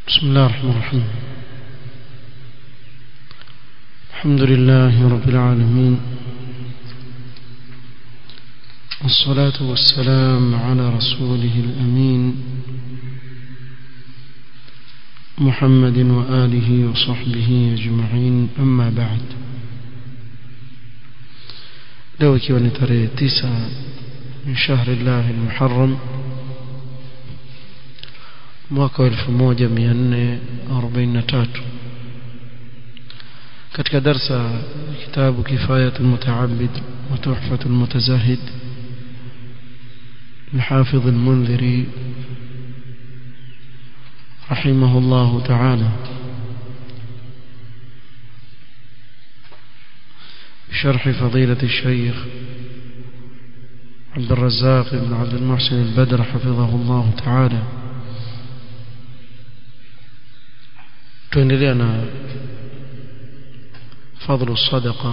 بسم الله الرحمن الرحيم الحمد لله رب العالمين والصلاة والسلام على رسوله الأمين محمد وآله وصحبه أجمعين أما بعد leo ikiwa ni tarehe tisa min shahri llahi lmuharam mwaka wa elfu moja mia nne arobaini na tatu katika darsa kitabu kifayat lmutaabid wa tuhfat lmutazahid الحافظ المنذري رحمه الله تعالى بشرح فضيلة الشيخ عبد الرزاق بن عبد المحسن البدر حفظه الله تعالى tuendelea فضل الصدقة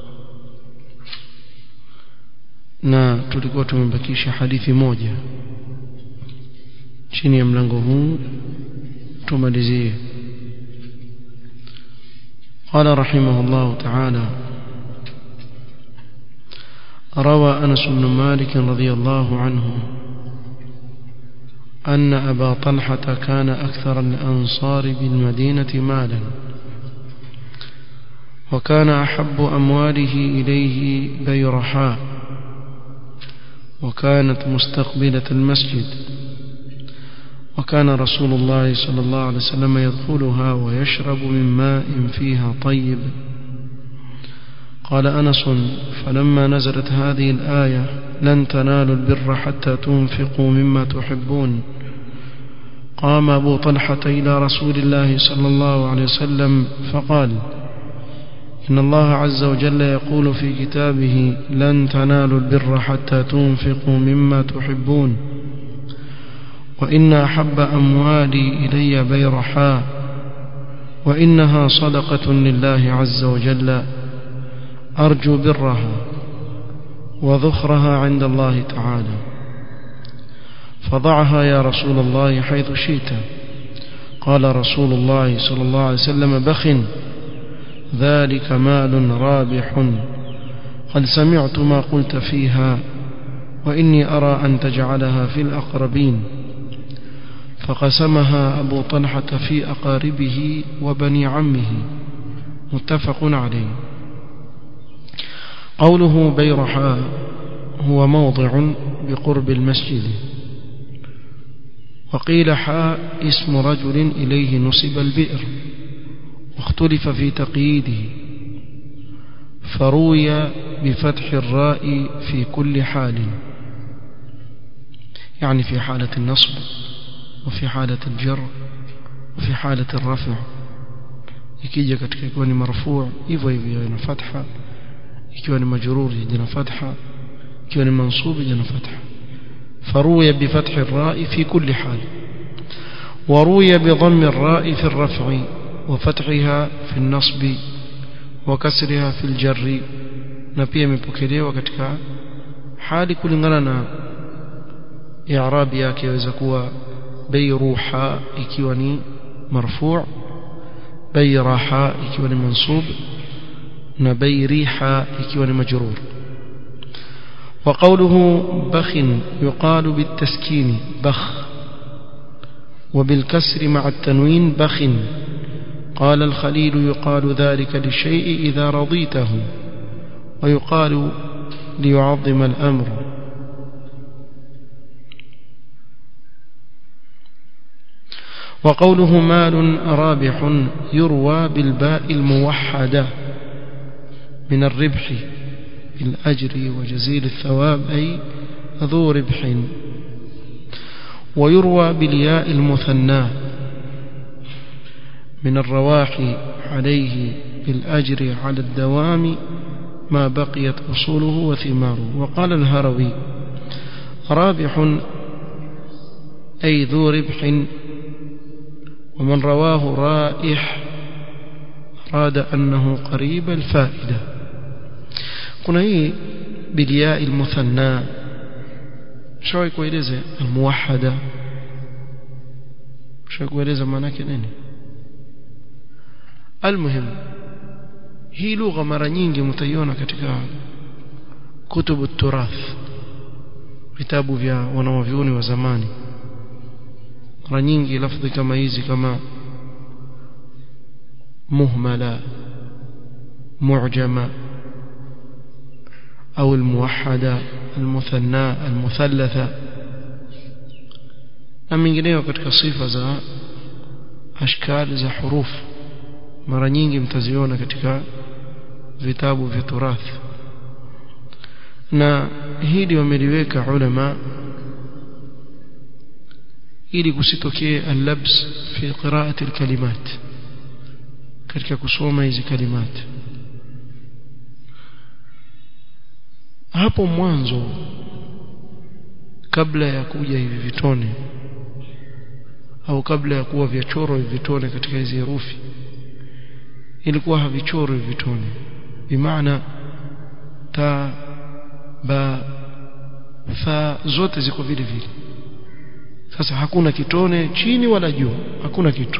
na tulikuwa tumebakisha hadithi moja chini ya mlango huu tumalizie قال رحمه الله تعالى روى أنس بن مالك رضي الله عنه أن أبا طلحة كان أكثر الأنصار بالمدينة مالا وكان أحب أمواله إليه بيرحاء وكانت مستقبلة المسجد وكان رسول الله صلى الله عليه وسلم يدخلها ويشرب من ماء فيها طيب قال أنس فلما نزلت هذه الآية لن تنالوا البر حتى تنفقوا مما تحبون قام أبو طلحة إلى رسول الله صلى الله عليه وسلم فقال إن الله عز وجل يقول في كتابه لن تنالوا البر حتى تنفقوا مما تحبون وإن أحب أموالي إلي بيرحاء وإنها صدقة لله عز وجل أرجو برها وذخرها عند الله تعالى فضعها يا رسول الله حيث شئت قال رسول الله صلى الله عليه وسلم بخ ذلك مال رابح قد سمعت ما قلت فيها وإني أرى أن تجعلها في الأقربين فقسمها أبو طلحة في أقاربه وبني عمه متفق عليه قوله بيرحاء هو موضع بقرب المسجد وقيل حاء اسم رجل إليه نصب البئر واختلف في تقييده فروي بفتح الراء في كل حال يعني في حالة النصب وفي حالة الجر وفي حالة الرفع ikija katika ikiwa ni marfuu hivyo hivyo ina fatha ikiwa ni majruri jina fatha ikiwa ni mansubi jina fatha فروي بفتح الراء في كل حال وروي بضم الراء في الرفع وفتحها في النصب وكسرها في الجر na pia imepokelewa katika hali kulingana na i'rabi yake yaweza kuwa bayruha ikiwa ni marfu' bayraha ikiwa ni mansub na bayriha ikiwa ni majrur وقوله بخ يقال بالتسكين بخ وبالكسر مع التنوين بخ قال الخليل يقال ذلك للشيء إذا رضيته ويقال ليعظم الأمر وقوله مال رابح يروى بالباء الموحدة من الربح بالأجر وجزيل الثواب أي ذو ربح ويروى بالياء المثنى من الرواح عليه بالأجر على الدوام ما بقيت أصوله وثماره وقال الهروي رابح أي ذو ربح ومن رواه رائح أراد أنه قريب الفائدة kuna hii bilia almuthanna shawahi kueleza almuwahada shakueleza maana yake nini almuhim hii lugha mara nyingi mtaiona katika kutubu turath vitabu vya wanawavyuoni wa zamani mara nyingi lafdhi kama hizi kama muhmala mu'jama au almuwahhada almuthanna almuthallatha na mingineyo katika sifa za ashkali za hurufu mara nyingi mtaziona katika vitabu vya turathi na hili wameliweka ulama ili kusitokee al-labs fi qira'ati al-kalimat katika kusoma hizi kalimat hapo mwanzo kabla ya kuja hivi vitone au kabla ya kuwa vyachoro hivi vitone katika hizi herufi ilikuwa havichorwi vitone bimaana ta ba fa zote ziko vile vile sasa hakuna kitone chini wala juu hakuna kitu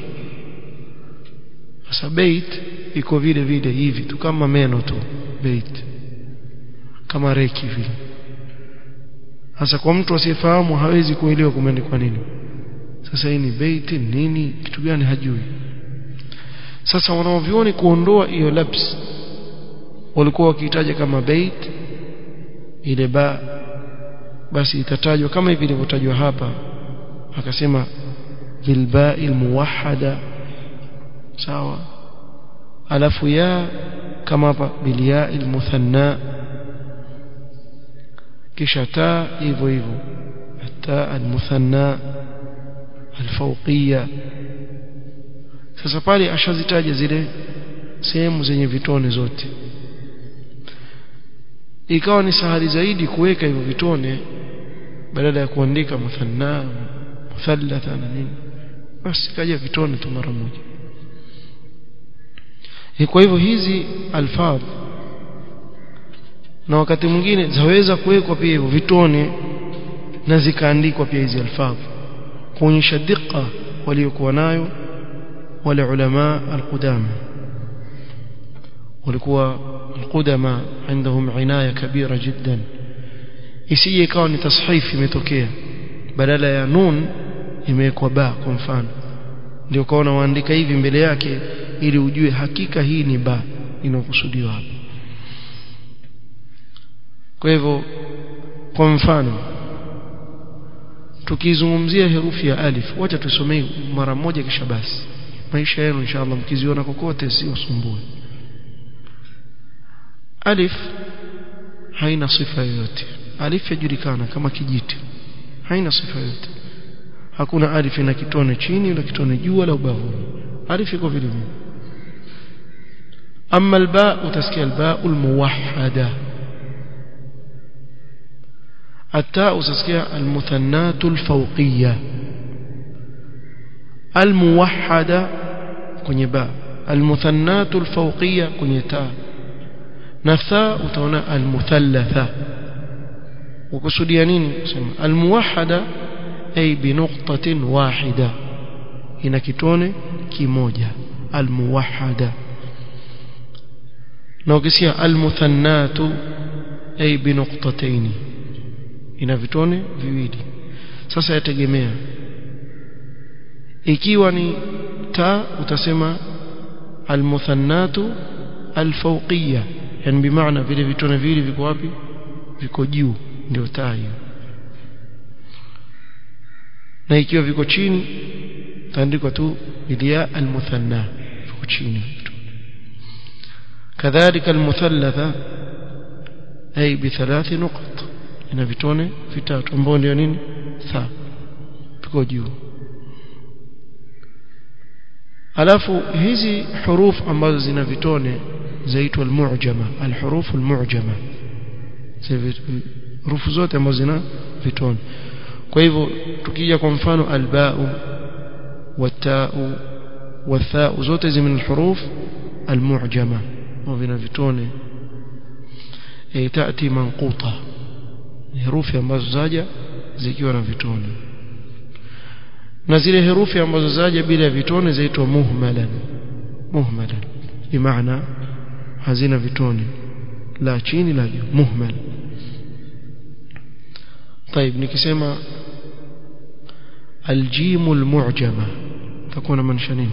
sasa bait iko vile vile hivi tu kama meno tu bait kama reki vile sasa kwa mtu asiyefahamu hawezi kuelewa kumeandikwa nini sasa hii ni bait nini kitu gani hajui sasa wanaovioni kuondoa hiyo labs walikuwa wakihitaja kama bait ile ba basi itatajwa kama hivi ilivyotajwa hapa akasema bilba'il muwahhada sawa alafu ya kama hapa bilya'il muthanna kisha ta hivyo hivyo ta almuthanna alfawqiyya sasa pale ashazitaja zile sehemu zenye vitone zote ikawa ni sahali zaidi kuweka hivyo vitone badala ya kuandika muthanna muthallatha na nini basi kaja vitone tu mara moja kwa hivyo hizi alfadh na wakati mwingine zaweza kuwekwa pia hivyo vitone na zikaandikwa pia hizi alfadh kuonyesha dikka waliokuwa nayo wale ulama alqudama walikuwa alqudama عندهم عنايه كبيره جدا isije ikawa ni tashifi imetokea badala ya nun imewekwa ba kwa mfano ndio kaona waandika hivi mbele yake ili ujue hakika hii ni ba inayokusudiwa hapa kwa hivyo kwa mfano tukizungumzia herufi ya alif wacha tusomee mara moja kisha basi maisha yenu inshallah mkiziona kokote sio sumbue alif haina sifa yoyote alif yajulikana kama kijiti haina sifa yoyote hakuna alif ina kitone chini wala kitone juu wala ubavuni alif iko vile vile amma alba utasikia alba almuwahhada التاء utasikia المثنات الفوقية الموحدة kwenye ba المثنات الفوقية kwenye ta na tha utaona almuthallatha ukusudia nini kusema almuwahhada ay binuqtatin wahida ina kitone kimoja almuwahhada na ukisia almuthannatu ay binuqtatayn ina vitone viwili sasa yategemea ikiwa ni ta utasema almuthannatu alfawqiyya yani bimaana vile vitone viwili viko wapi viko juu ndio taa hiyo na ikiwa viko chini taandikwa tu bilia almuthanna viko chini kadhalika almuthallatha ay bithalath nuqat ina vitone vitatu ambao ndio nini tha viko juu alafu hizi huruf ambazo zina vitone zaitwa almu'jama alhuruf almu'jama hurufu zote ambazo zina vitone kwa hivyo tukija kwa mfano alba'u wata'u watha'u zote zi min alhuruf almu'jama au vina vitone e tati manquta herufi ambazo zaja zikiwa na vitone na zile herufi ambazo zaja bila ya vitone zaitwa muhmalan muhmalan bimaana hazina vitone la chini la juu muhmal طيب nikisema الجيم المعجمه تكون maanisha nini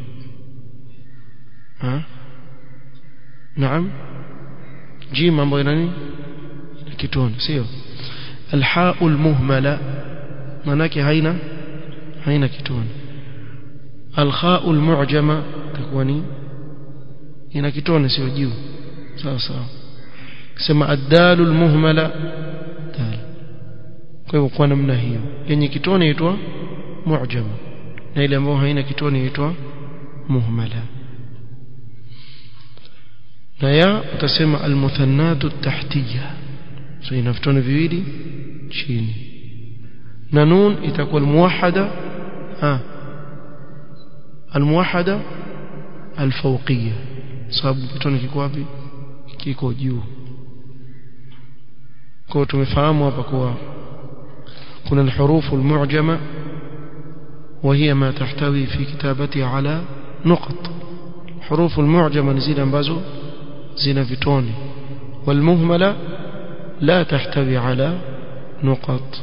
ha naam jim ambayo ina nini kitone sio الحاء المهمله manake haina haina kitone الخاء المعجمه takuwa ni ina kitone sio juu sawa sawa sema الدال المهمله dal kwa hivyo kwa namna hiyo yenye kitone inaitwa mu'jama na ile ambayo haina kitone inaitwa muhmala na ya utasema almuthannatu tahtiya so ina vitone viwili chini na nun itakuwa almuwahhada ha almuwahhada alfawqiyya sababu kitone kiko wapi kiko juu kwa tumefahamu hapa kuwa kuna الحروف المعجمة وهي ما تحتوي في كتابتها على نقط حروف المعجمة نزيل ambazo zina vitone والمهملة لا تحتوي على نقط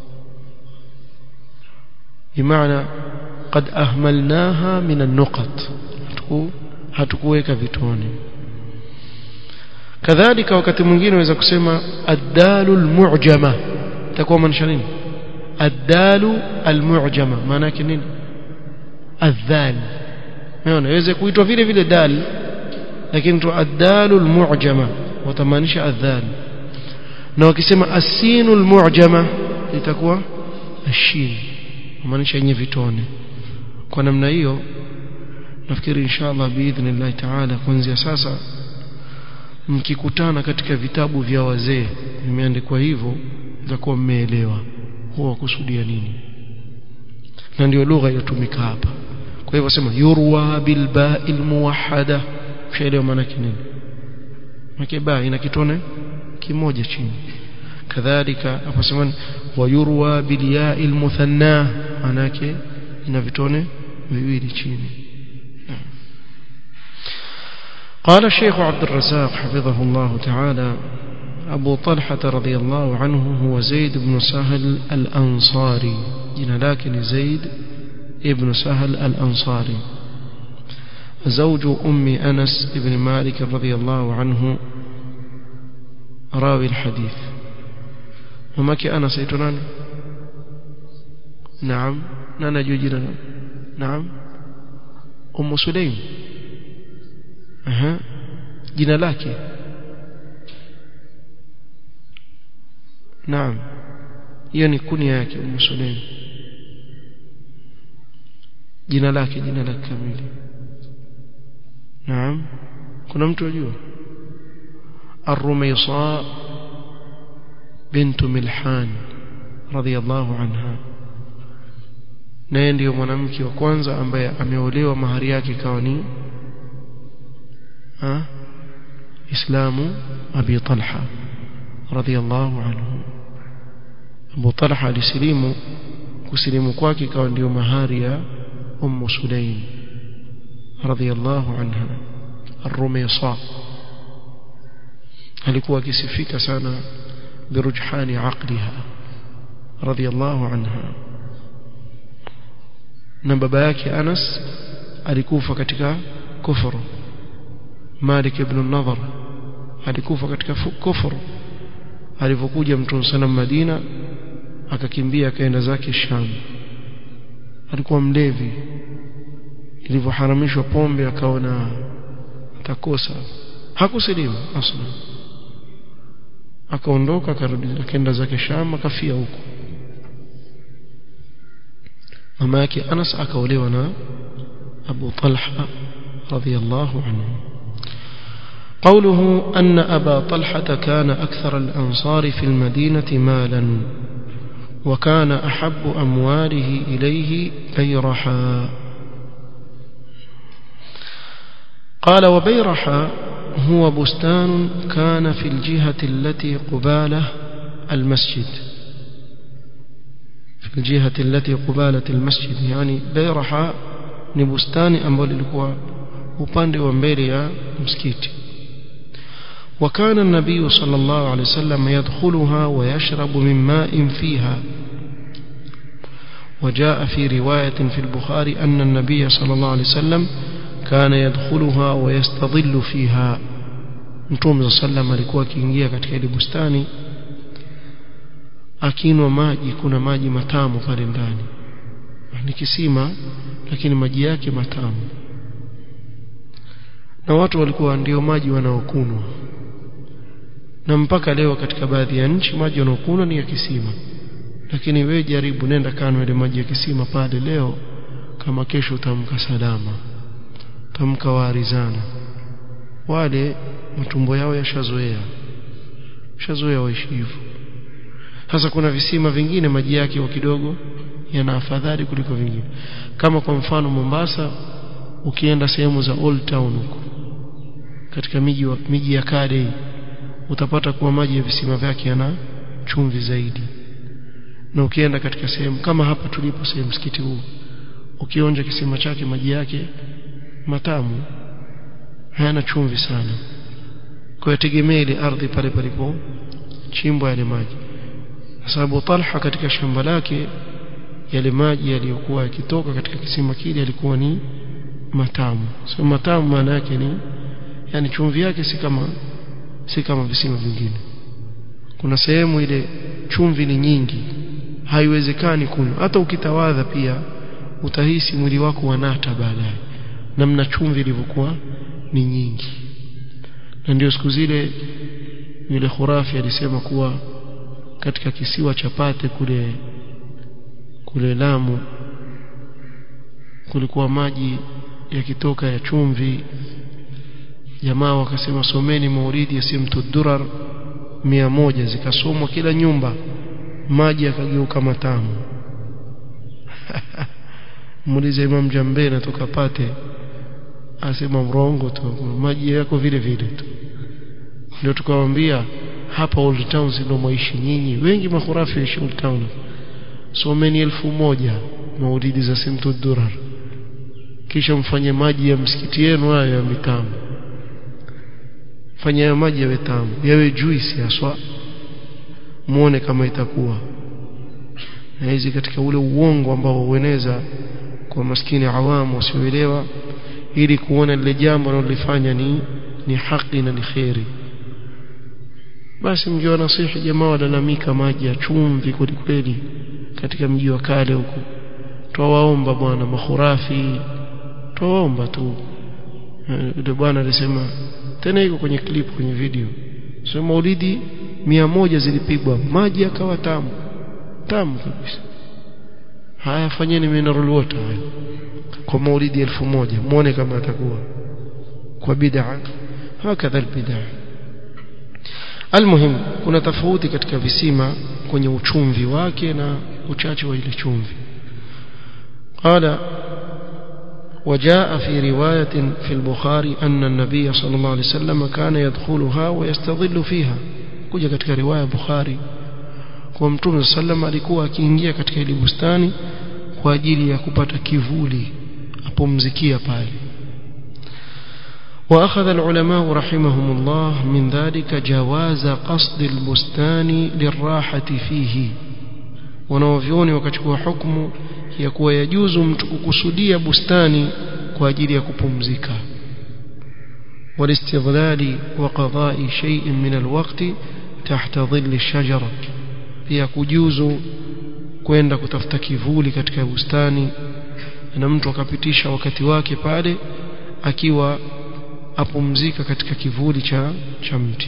بمعنى قد أهملناها من النقط hatukuweka vitone kadhalika wakati mwingine unaweza kusema ad-dalul mu'jama itakuwa maanisha nini ad-dalu al-mu'jama maana yake nini adh-dhal unaona iweze kuitwa vile vile dal lakini tu ad-dalu al-mu'jama watamaanisha adh-dhal na wakisema as-sinu al-mu'jama itakuwa ash-shin maanisha yenye vitone kwa namna hiyo nafikiri inshallah biidhnillah taala kuanzia sasa mkikutana katika vitabu vya wazee vimeandikwa hivyo mtakuwa mmeelewa huwa kusudia nini na ndio lugha inatumika hapa kwa hivyo sema yurwa bil ba'il muwahhada ushaelewa maana yake nini maana ba ina kitone kimoja chini kadhalika aposema wayurwa bil ya'il muthanna maana yake ina vitone viwili chini قال الشيخ عبد الرزاق حفظه الله تعالى أبو طلحة رضي الله عنه هو زيد بن سهل الأنصاري جنا لكن زيد ابن سهل الأنصاري زوج أم أنس بن مالك رضي الله عنه راوي الحديث ومك أنس يتنان نعم نانا جوجنا نعم أم سليم أها جنا لكن naam hiyo ni kunia yake Ummu Sulaim jina lake jina lake kamili naam kuna mtu ajua Ar-Rumaysa bint Milhan radhiyallahu anha naye ndiyo mwanamke wa kwanza ambaye ameolewa mahari yake ikawa ni ha Islamu Abi Talha radhiyallahu anhu Abu Talha alisilimu kusilimu kwake ikawa ndio mahari ya Ummu Sulaim radhiyallahu anha Ar-Rumaysa alikuwa akisifika sana birujhani aqliha radhiyallahu anha na baba yake Anas alikufa katika kufuru Malik ibn an-Nadhr alikufa katika kufuru alipokuja mtume sana Madina akakimbia akaenda zake Sham alikuwa mlevi ilivyoharamishwa pombe akaona atakosa hakusilimu asla akaondoka akarudi akaenda zake Sham akafia huko mama yake Anas akaolewa na Abu Talha radhiyallahu anhu قوله أن أبا طلحة كان أكثر الأنصار في المدينة مالا وكان أحب أمواله إليه بيرحا قال وبيرحا هو بستان كان في الجهة التي قباله المسجد الجهة التي قبالة المسجد يعني بيرحاء ni bustani ambalo lilikuwa upande wa mbele ya msikiti وكان النبي صلى الله عليه وسلم يدخلها ويشرب من ماء فيها وجاء في رواية في البخاري أن النبي صلى الله عليه وسلم كان يدخلها ويستظل فيها Mtume صلى الله عليه وسلم alikuwa akiingia katika ile bustani akinwa maji kuna maji matamu pale ndani ni kisima lakini maji yake matamu na watu walikuwa ndio maji wanaokunwa na mpaka leo katika baadhi ya nchi maji wanaokunwa ni ya kisima lakini wewe jaribu nenda kano ile maji ya kisima pale leo kama kesho utamka salama utamka waarizana wale matumbo yao yashazoea yashazoea waishi hivyo sasa kuna visima vingine maji yake wa kidogo yana afadhali kuliko vingine kama kwa mfano Mombasa ukienda sehemu za Old Town huko katika miji miji ya kale utapata kuwa maji ya visima vyake yana chumvi zaidi na ukienda katika sehemu kama hapa tulipo sehemu msikiti huu ukionja kisima chake maji yake matamu hayana chumvi sana kwa yategemea ile ardhi pale palipo chimbwa yale maji sababu Talha katika shamba lake yale maji yaliyokuwa yakitoka katika kisima kile yalikuwa ni matamu so matamu maana yake ni yani chumvi yake si kama si kama visima vingine kuna sehemu ile chumvi ni nyingi haiwezekani kunywa hata ukitawadha pia utahisi mwili wako wanata baadaye namna chumvi ilivyokuwa ni nyingi na ndio siku zile yule khurafi alisema kuwa katika kisiwa cha Pate kule kule Lamu kulikuwa maji yakitoka ya chumvi jamaa wakasema someni maulidi ya simtu durar mia moja zikasomwa kila nyumba maji yakageuka matamu muulize Imam Jambe natoka Pate asema mrongo tu maji yako vile vile tu ndio tukawaambia hapa Old Town ndio maishi nyinyi wengi makhurafi waishi Old Town someni elfu moja maulidi za simtu durar kisha mfanye maji ya msikiti yenu hayo ya mitamu fanya hayo maji yawe tamu yawe juice haswa muone kama itakuwa na hizi katika ule uongo ambao hueneza kwa maskini awamu wasioelewa ili kuona lile jambo analolifanya ni ni haki na ni kheri basi mngewa nasihi jamaa walalamika maji ya chumvi kwelikweli katika mji wa kale huko twawaomba bwana makhurafi twawaomba tu yule bwana alisema tena iko kwenye clip kwenye video sio maulidi mia moja zilipigwa maji yakawa tamu tamu kabisa haya fanyeni mineral water haya kwa maulidi elfu moja muone kama atakuwa kwa bid'a hakadha albid'a almuhim kuna tofauti katika visima kwenye uchumvi wake na uchache wa ile chumvi qala وجاء في رواية في البخاري أن النبي صلى الله عليه وسلم كان يدخلها ويستظل فيها kuja katika riwaya Bukhari kwa Mtume sallam alikuwa akiingia katika ile bustani kwa ajili ya kupata kivuli apumzikia pale وأخذ العلماء رحمهم الله من ذلك جواز قصد البستان للراحة فيه wanaovyoni wakachukua hukumu ya kuwa yajuzu mtu kukusudia bustani kwa ajili ya kupumzika والاستظلال وقضاء شيء من الوقت تحت ظل الشجرة pia kujuzu kwenda kutafuta kivuli katika bustani na mtu akapitisha wakati wake pale akiwa apumzika katika kivuli cha cha mti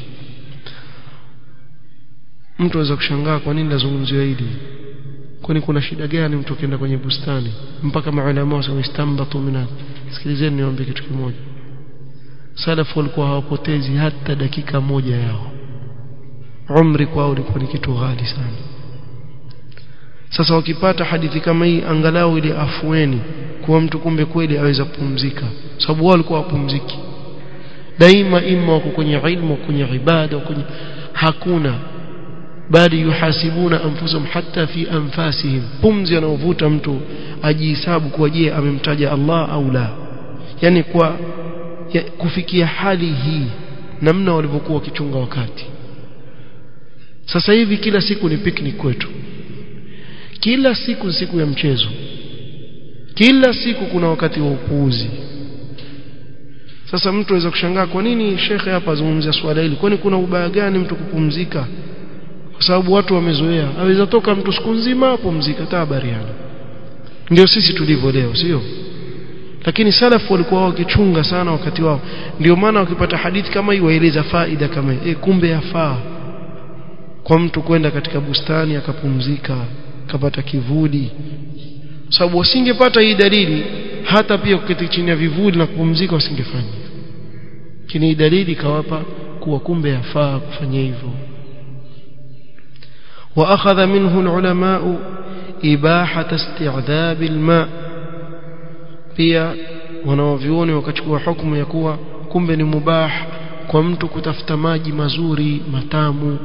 mtu aweza kushangaa kwa nini lazungumziwa hili kwani kuna shida gani mtu akienda kwenye bustani mpaka maulama wasema istambatu mina sikilizeni niombe kitu kimoja salafu walikuwa hawapotezi hata dakika moja yao umri kwao ulikuwa ni kitu ghali sana sasa wakipata hadithi kama hii angalau ile afueni kuwa mtu kumbe kweli aweza kupumzika sababu wao walikuwa wapumziki daima ima wako kwenye ilmu kwenye ibada kwenye hakuna bali yuhasibuna anfusahum hatta fi anfasihim pumzi anaovuta mtu ajihesabu kuwa je amemtaja Allah au la yani kwa ya, kufikia hali hii namna walivyokuwa wakichunga wakati sasa hivi kila siku ni picnic kwetu kila siku siku ya mchezo kila siku kuna wakati wa upuuzi sasa mtu aweza kushangaa kwa nini shekhe hapa azungumzia swala hili kwani kuna ubaya gani mtu kupumzika kwa sababu watu wamezoea aweza toka mtu siku nzima apumzika tabariana ndio sisi tulivyo leo sio lakini salafu walikuwa wakichunga sana wakati wao ndio maana wakipata hadithi kama hii waeleza faida kama hii e, kumbe yafaa kwa mtu kwenda katika bustani akapumzika akapata kivuli sababu wasingepata hii dalili hata pia kuketi chini ya vivuli na kupumzika wasingefanya lakini hii dalili kawapa kuwa kumbe yafaa kufanya hivyo واخذ منه العلماء اباحه استعذاب الماء pia wanaovioni wakachukua hukumu ya kuwa kumbe ni mubah kwa mtu kutafuta maji mazuri matamu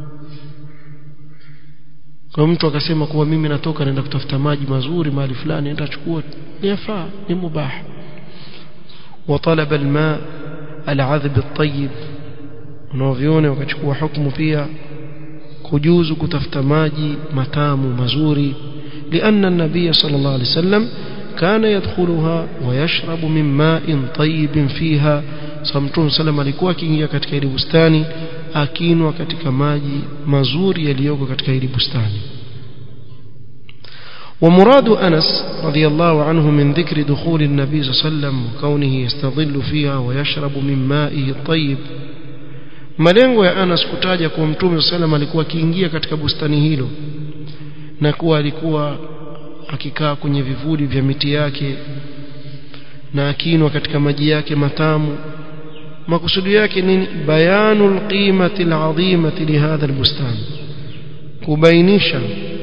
kwa mtu akasema kuwa mimi natoka naenda kutafuta maji mazuri mahali fulani nenda chukua ni yafaa ni mubah وطلب الماء العذب الطيب wanaoviona wakachukua hukumu pia kujuzu kutafuta maji matamu mazuri لأن النبي صلى الله عليه وسلم كان يدخلها ويشرب من ماء طيب فيها صمتون سلم alikuwa akiingia katika ile bustani akinwa katika maji mazuri yaliyoko katika ile bustani ومراد أنس رضي الله عنه من ذكر دخول النبي صلى الله عليه وسلم وكونه يستظل فيها ويشرب من مائه الطيب malengo ya Anas kutaja kuwa Mtume sallam alikuwa akiingia katika bustani hilo na kuwa alikuwa akikaa kwenye vivuli vya miti yake na akinwa katika maji yake matamu makusudi yake ni bayanul qimati alazimati lihadha albustan kubainisha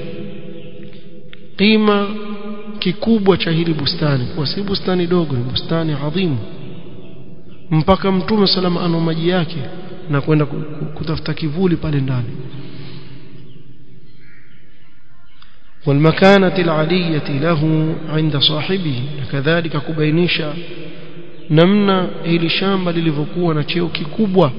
qima kikubwa cha hili bustani kwa si bustani dogo ni bustani adhimu mpaka mtume salama ana maji yake na kwenda kutafuta kivuli pale ndani والمكانة العلية له عند صاحبه كذلك كبينيشا namna hili shamba lilivyokuwa na cheo kikubwa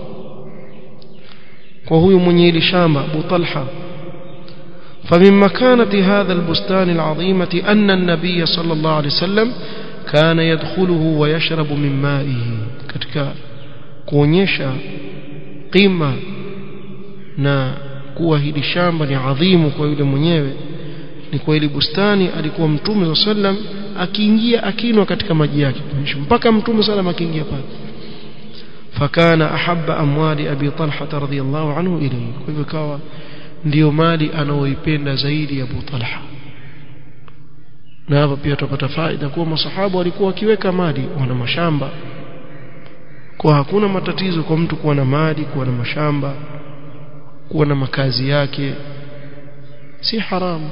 kwa huyu mwenye hili shamba Abu Talha فمن مكانة هذا البستان العظيمة أن النبي صلى الله عليه وسلم كان يدخله ويشرب من مائه katika kuonyesha qima na kuwa hili shamba ni adhimu kwa yule mwenyewe ni kwa ile bustani alikuwa mtume sallam akiingia akinwa katika maji yake mpaka mtume sallam akiingia pale fakana ahabba amwali abi talha radhiyallahu anhu ilayhi kwa hivyo kawa ndiyo mali anaoipenda zaidi Abu Talha na hapa pia tupata faida kuwa masahaba walikuwa wakiweka mali wana mashamba kwa hakuna matatizo kwa mtu kuwa na mali kuwa na mashamba kuwa na makazi yake si haramu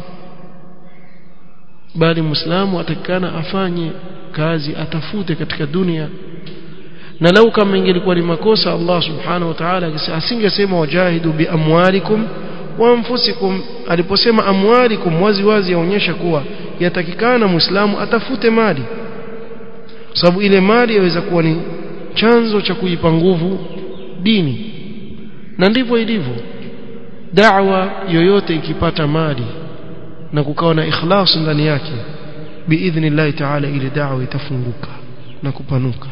bali muislamu atakana afanye kazi atafute katika dunia na lau kama ingelikuwa ni makosa Allah subhanahu wa ta'ala asingesema wajahidu bi amwalikum wa anfusikum aliposema amwalikum wazi wazi yaonyesha kuwa yatakikana muislamu atafute mali sababu ile mali yaweza kuwa ni chanzo cha kuipa nguvu dini na ndivyo ilivyo da'wa yoyote ikipata mali na kukawa na ikhlas ndani yake biidhnillah ta'ala ile da'wa itafunguka na kupanuka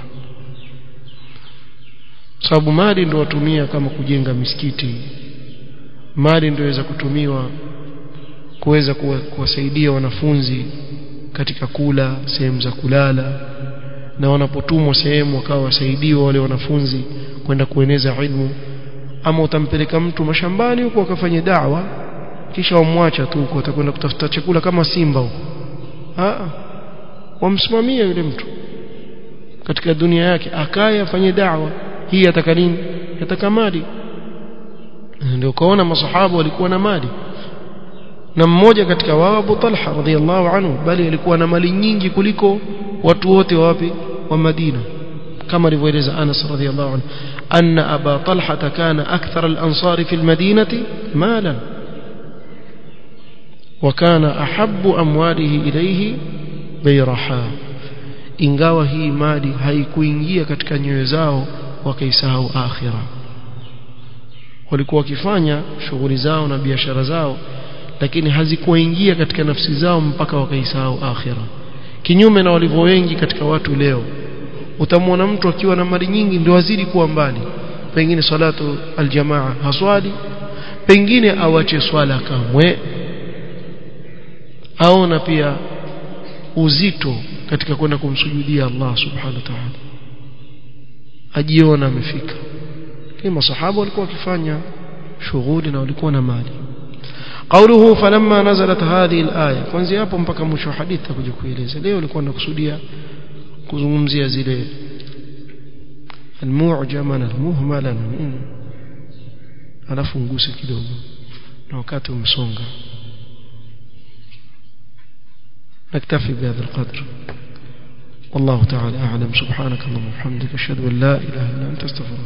sababu mali ndio watumia kama kujenga misikiti mali ndio inaweza kutumiwa kuweza kuwasaidia wanafunzi katika kula sehemu za kulala na wanapotumwa sehemu wakawa wasaidiwa wale wanafunzi kwenda kueneza ilmu ama utampeleka mtu mashambani huko akafanya da'wa kisha wamwacha tu huko atakwenda kutafuta chakula kama simba huko ah wamsimamia yule mtu katika dunia yake akaye afanye da'wa hii ataka nini ataka mali ndio kaona masahaba walikuwa na mali na mmoja katika wao Abu Talha radhiallahu anhu bali alikuwa na mali nyingi kuliko watu wote wapi wa Madina كما رواية أنس رضي الله عنه أن أبا طلحة كان أكثر الأنصار في المدينة مالا وكان أحب أمواله إليه بيرحا ingawa hii mali haikuingia katika nyoyo zao wakaisahau akhira walikuwa wakifanya shughuli zao na biashara zao lakini hazikuingia katika nafsi zao mpaka wakaisahau akhira kinyume na walivyo wengi katika watu leo utamwona mtu akiwa na mali nyingi ndio azidi kuwa mbali pengine salatu aljamaa haswali pengine awache swala kamwe aona pia uzito katika kwenda kumsujudia Allah subhanahu wa ta'ala ajiona amefika kama masahaba walikuwa wakifanya shughuli na walikuwa na mali قوله فلما نزلت هذه الآية kuanzia hapo mpaka mwisho wa hadithi takuja kueleza leo nilikuwa nakusudia kuzungumzia zile almu'jama na almuhmala na nini alafu nguse kidogo na wakati umsonga نكتفي بهذا القدر والله تعالى أعلم سبحانك اللهم وبحمدك أشهد أن لا إله إلا أنت استغفرك